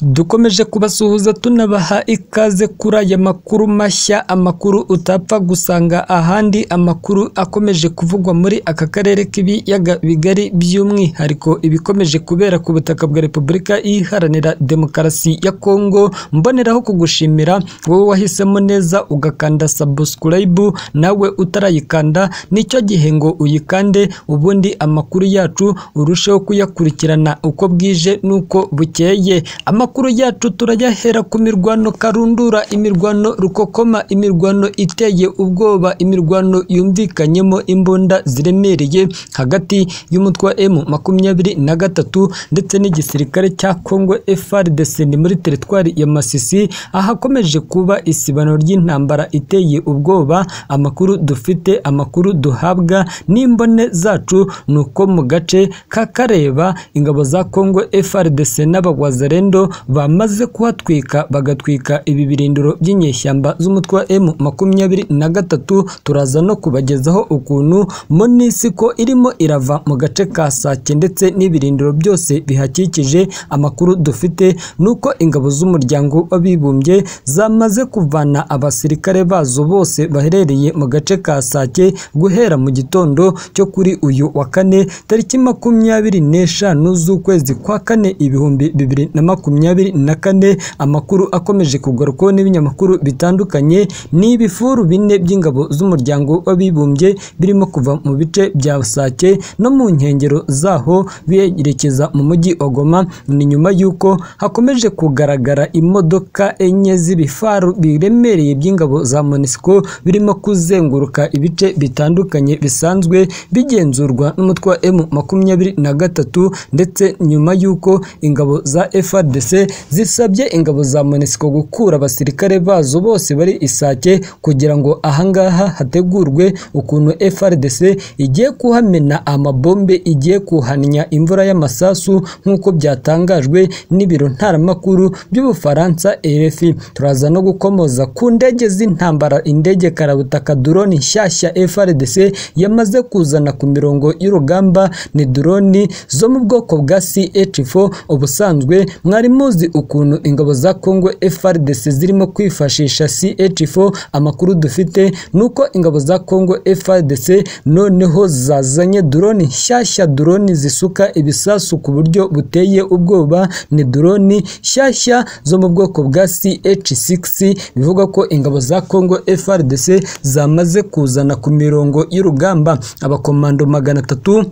Dukomeje kubasuhuza tunabaha ikaze kuri aya makuru mashya amakuru utapfa gusanga ahandi amakuru akomeje kuvugwa muri aka karere k'ibiyaga bigari by'umwihariko ibikomeje kubera ku butaka bwa repubulika iharanira demokarasi ya kongo mboneraho kugushimira wowe wahisemo neza ugakanda sabusikarayibu nawe utarayikanda nicyo gihe ngo uyikande ubundi amakuru yacu urusheho kuyakurikirana uko bwije n'uko bukeye amakuru yacu turayahera ku mirwano karundura imirwano rukokoma imirwano iteye ubwoba imirwano yumvikanyemo imbunda ziremereye hagati y'umutwe wa M makumyabiri na gatatu ndetse n'igisirikare cya Congo FARDC ni muri teritwari ya Masisi ahakomeje kuba isibaniro ry'intambara iteye ubwoba amakuru dufite amakuru duhabwa n'imbone zacu ni uko mu gace kakareba ingabo za Congo FARDC n'abagwazarendo bamaze kuhatwika bagatwika ibi birindiro by'inyeshyamba z'umutwe wa M makumyabiri na gatatu turaza no kubagezaho ukuntu monisiko irimo irava mu gace ka Sake ndetse n'ibirindiro byose bihakikije amakuru dufite ni uko ingabo z'umuryango w'abibumbye zamaze kuvana abasirikare bazo bose baherereye mu gace ka Sake guhera mu gitondo cyo kuri uyu wa kane tariki makumyabiri n'eshanu z'ukwezi kwa kane ibihumbi bibiri na makumyabiri makumyabiri na kane amakuru akomeje kugarukwaho n'ibinyamakuru bitandukanye ni ibifuru bine by'ingabo z'umuryango w'abibumbye birimo kuva mu bice bya Sake no mu nkengero zaho biyerekeza mu mujyi wa Goma ni nyuma y'uko hakomeje kugaragara imodoka enye z'ibifaru biremereye by'ingabo za MONUSCO birimo kuzenguruka ibice bitandukanye bisanzwe bigenzurwa n'umutwe wa M makumyabiri na gatatu ndetse nyuma y'uko ingabo za FARDC zisabye ingabo za MONUSCO gukura abasirikare bazo bose bari Isake kugira ngo ahangaha hategurwe ukuntu FARDC igiye kuhamena amabombe igiye kuhanya imvura y'amasasu nk'uko byatangajwe n'ibiro ntaramakuru by'Ubufaransa RFI turaza no gukomoza ku ndege z'intambara indege karabutaka drone nshyashya FARDC yamaze kuzana ku mirongo y'urugamba ni drone zo mu bwoko bwa CH4 ubusanzwe mwari muzi ukuntu ingabo za Congo FARDC zirimo kwifashisha CH4 amakuru dufite nuko ingabo za Congo FARDC noneho zazanye drone nshyashya drone zisuka ibisasu ku buryo buteye ubwoba ni drone nshyashya zo mu bwoko bwa CH6 bivuga ko ingabo za Congo FARDC zamaze kuzana ku mirongo y'urugamba abakomando magana atatu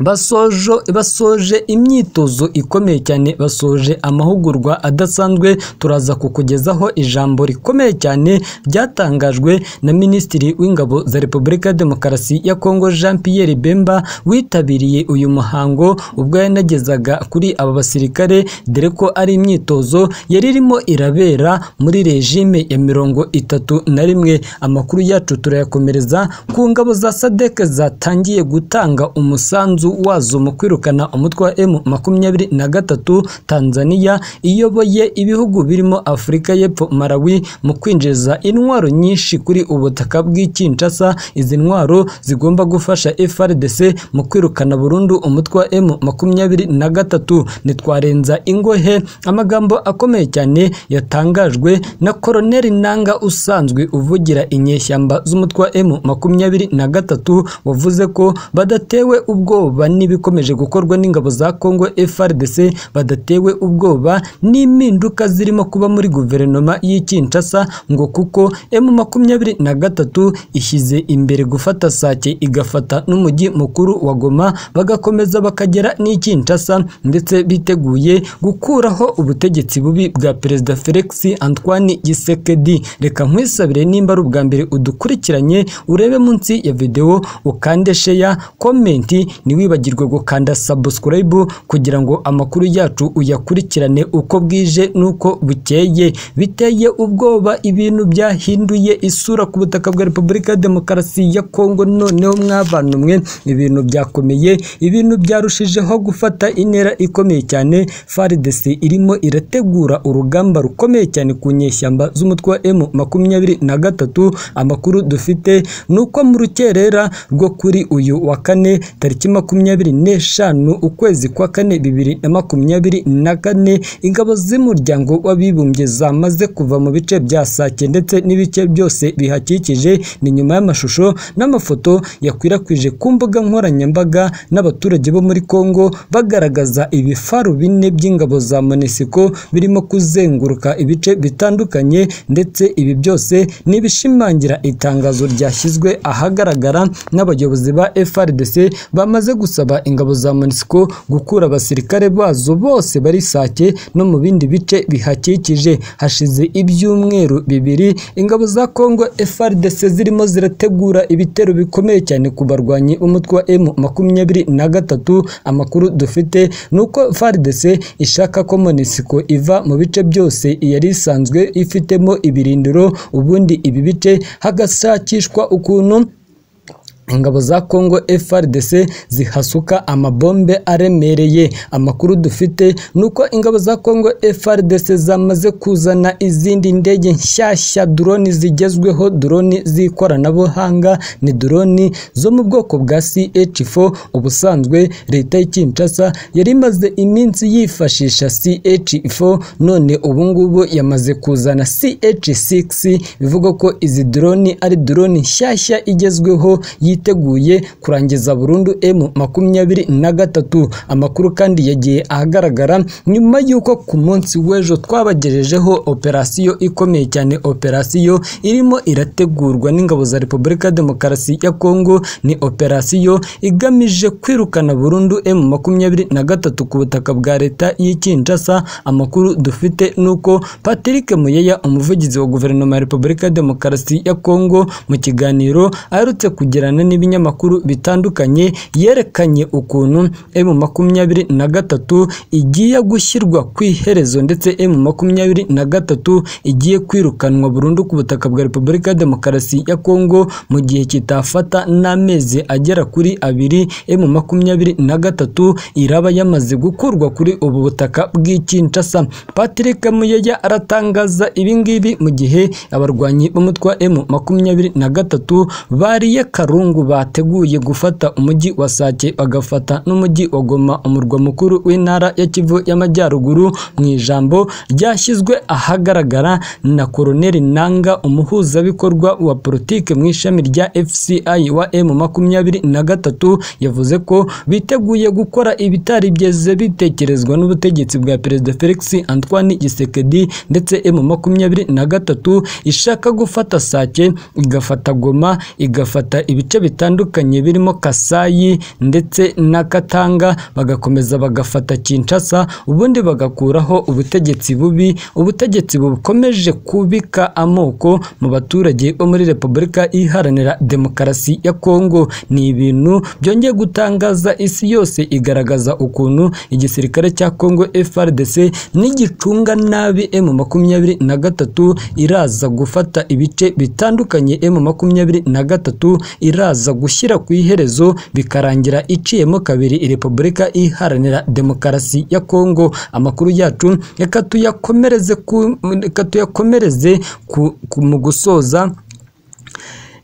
basoje basoje imyitozo ikomeye cyane basoje amahugurwa adasanzwe turaza kukugezaho ijambo rikomeye cyane ryatangajwe na minisitiri w'ingabo za repubulika ya demokarasi ya kongo jean pierre bemba witabiriye uyu muhango ubwo yanagezaga kuri aba basirikare dore ko ari imyitozo yari irimo irabera muri rejime ya mirongo itatu na rimwe amakuru yacu turayakomereza ku ngabo za sadeke zatangiye gutanga umusanzu wazo mu kwirukana umutwe wa M makumyabiri na gatatu Tanzania iyoboye ibihugu birimo Afurika y'Epfo Malawi mu kwinjiza intwaro nyinshi kuri ubutaka bw'Ikinshasa izi ntwaro zigomba gufasha FARDC mu kwirukana burundu umutwe wa M makumyabiri na gatatu ntitwarenza ingohe amagambo akomeye cyane yatangajwe na Koloneli Nanga usanzwe uvugira inyeshyamba z'umutwe wa M makumyabiri na gatatu wavuze ko badatewe ubwoba ubwoba n'ibikomeje gukorwa n'ingabo za Congo FARDC badatewe ubwoba n'impinduka zirimo kuba muri guverinoma y'Ikinshasa ngo kuko M23 ishyize imbere gufata Sake igafata n'umujyi mukuru wa Goma bagakomeza bakagera n'Ikinshasa ndetse biteguye gukuraho ubutegetsi bubi bwa Perezida Felix Antoine Tshisekedi reka nkwisabire nimba ari ubwa mbere udukurikiranye urebe munsi ya video ukande share comment ni wibagirwe gukanda subscribe kugira ngo amakuru yacu uyakurikirane uko bwije n'uko bukeye biteye ubwoba ibintu byahinduye isura ku butaka bwa Repubulika ya Demokarasi ya Kongo noneho mwabana mwe ibintu byakomeye ibintu byarushijeho gufata intera ikomeye cyane FARDC irimo irategura urugamba rukomeye cyane ku nyeshyamba z'umutwe wa M makumyabiri na gatatu amakuru dufite ni uko mu rukerera rwo kuri uyu wa kane tariki makumyabiri makumyabiri n'eshanu ukwezi kwa kane bibiri na makumyabiri na kane ingabo z'umuryango w'abibumbye zamaze kuva mu bice bya sake ndetse n'ibice byose bihakikije ni nyuma y'amashusho n'amafoto yakwirakwije ku mbuga nkoranyambaga n'abaturage bo muri Kongo bagaragaza ibifaru bine by'ingabo za Monesiko birimo kuzenguruka ibice bitandukanye ndetse ibi byose ni ibishimangira itangazo ryashyizwe ahagaragara n'abayobozi ba FRDC bamaze gusaba ingabo za Monesiko gukura abasirikare bazo bose bari Sake no mu bindi bice bihakikije hashize ibyumweru bibiri ingabo za Kongo FRDC zirimo zirategura ibitero bikomeye cyane ku barwanyi b'umutwe wa M makumyabiri na gatatu amakuru dufite ni uko FARDC ishaka ko Monisiko iva mu bice byose yari isanzwe ifitemo ibirindiro ubundi ibi bice hagashakishwa ukuntu ingabo za Congo FARDC zihasuka amabombe aremereye amakuru dufite nuko ingabo za Congo FARDC zamaze kuzana izindi ndege nshyashya drone zigezweho drone z'ikoranabuhanga ni drone zo mu bwoko bwa CH4 ubusanzwe leta y'Kinshasa yari imaze iminsi yifashisha CH4 none ubu ngubu yamaze kuzana CH6 bivuga ko izi drone ari drone nshyashya igezweho yiteguye kurangiza burundu M makumyabiri na gatatu amakuru kandi yagiye ahagaragara nyuma y'uko ku munsi w'ejo twabagejejeho operasiyo ikomeye cyane operasiyo irimo irategurwa n'ingabo za Repubulika Demokarasi ya Kongo ni operasiyo igamije kwirukana burundu M makumyabiri na gatatu ku butaka bwa leta y'Ikinshasa amakuru dufite nuko Patrick Muyeya umuvugizi wa guverinoma ya Repubulika Demokarasi ya Kongo mu kiganiro aherutse kugirana n'ibinyamakuru bitandukanye yerekanye ukuntu M makumyabiri na gatatu igiye gushyirwa ku iherezo ndetse M makumyabiri na gatatu igiye kwirukanwa burundu ku butaka bwa Repubulika Demokarasi ya Kongo mu gihe kitafata n'amezi agera kuri abiri M makumyabiri na gatatu iraba yamaze gukurwa kuri ubu butaka bw'Ikinshasa Patrick Muyeya aratangaza ibingibi mu gihe abarwanyi b'umutwe wa M makumyabiri na gatatu bariye karungu bateguye gufata umujyi wa Sake bagafata n'umujyi wa Goma umurwa mukuru w'intara ya Kivu y'Amajyaruguru mu ijambo ryashyizwe ahagaragara na Koroneli Nanga umuhuzabikorwa wa politike mu ishami rya FCI wa M makumyabiri na gatatu yavuze ko biteguye gukora ibitari byeze bitekerezwa n'ubutegetsi bwa Perezida Felix Antoine Gisekedi ndetse M makumyabiri na gatatu ishaka gufata Sake igafata Goma igafata ibice bitandukanye birimo Kasayi ndetse na Katanga bagakomeza bagafata Kinshasa ubundi bagakuraho ubutegetsi bubi ubutegetsi bukomeje kubika amoko mu baturage bo muri Repubulika iharanira demokarasi ya Kongo ni ibintu byongeye gutangaza isi yose igaragaza ukuntu igisirikare cya Kongo FARDC n'igicunga nabi M makumyabiri na gatatu iraza gufata ibice bitandukanye M makumyabiri na gatatu iraza iraza gushyira ku iherezo bikarangira iciyemo kabiri repubulika iharanira demokarasi ya kongo amakuru yacu reka tuyakomereze ku, reka tuyakomereze ku, ku, mu gusoza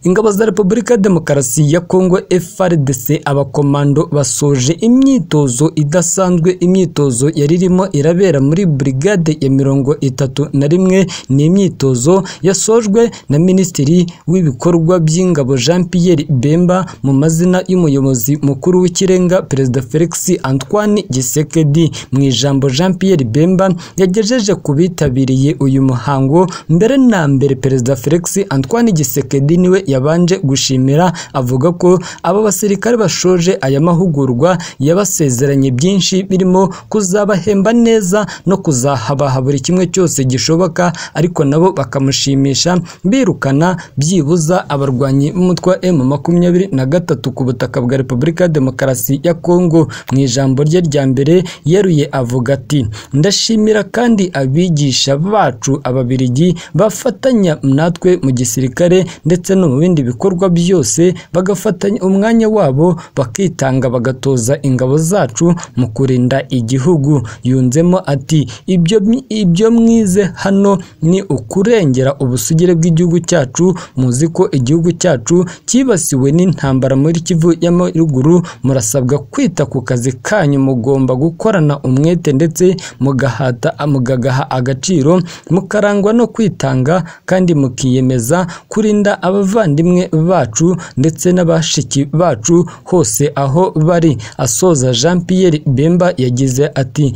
ingabo za repubulika demokarasi ya kongo FARDC abakomando basoje imyitozo idasanzwe imyitozo yari irimo irabera muri brigade ya mirongo itatu na rimwe ni imyitozo yasojwe na minisitiri w'ibikorwa by'ingabo Jean Pierre Bemba mu mazina y'umuyobozi mukuru w'ikirenga perezida Felix Antoine Gisekedi mu ijambo Jean Pierre Bemba yagejeje ku bitabiriye uyu muhango mbere na mbere perezida Felix Antoine Gisekedi niwe yabanje gushimira avuga ko aba basirikare bashoje aya mahugurwa yabasezeranye byinshi birimo kuzabahemba neza no kuzahabaha buri kimwe cyose gishoboka ariko nabo bakamushimisha birukana byibuza abarwanyi b'umutwe wa M makumyabiri na gatatu ku butaka bwa Repubulika ya Demokarasi ya Kongo mu ijambo rye rya mbere yeruye avuga ati ndashimira kandi abigisha bacu ababirigi bafatanya natwe mu gisirikare ndetse no mu bindi bikorwa byose bagafatanya umwanya wabo bakitanga bagatoza ingabo zacu mu kurinda igihugu yunzemo ati ibyo ibyo mwize hano ni ukurengera ubusugire bw'igihugu cyacu muzi ko igihugu cyacu cyibasiwe n'intambara muri Kivu y'Amajyaruguru murasabwa kwita ku kazi kanyu mugomba gukorana umwete ndetse mugahata mugagaha agaciro mukarangwa no kwitanga kandi mukiyemeza kurinda abavandimwe bacu ndetse n'abashiki bacu hose aho bari asoza Jean Pierre Bemba yagize ati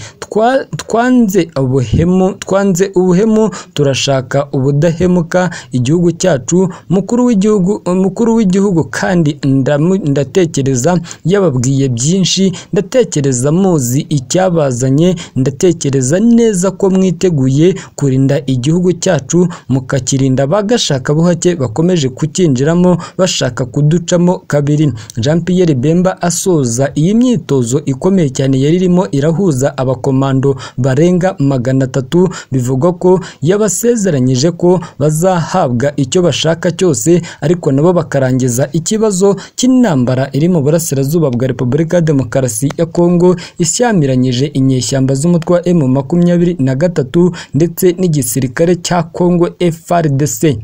twanze ubuhemu twanze ubuhemu turashaka ubudahemuka igihugu cyacu mukuru w'igihugu umukuru w'igihugu kandi ndamu- ndatekereza yababwiye byinshi ndatekereza muzi icyabazanye ndatekereza neza ko mwiteguye kurinda igihugu cyacu mukakirinda bagashaka buhake bakomeje kucyinjiramo bashaka kuducamo kabiri Jean Pierre Bemba asoza iyi myitozo ikomeye cyane yari irimo irahuza abakomando barenga magana atatu bivugwa ko yabasezeranyije ko bazahabwa icyo bashaka cyose ariko nabo bakarangiza ikibazo cy'intambara iri mu burasirazuba bwa Repubulika ya Demokarasi ya Kongo ishyamiranyije inyeshyamba z'umutwe wa M makumyabiri na gatatu ndetse n'igisirikare cya Kongo FARDC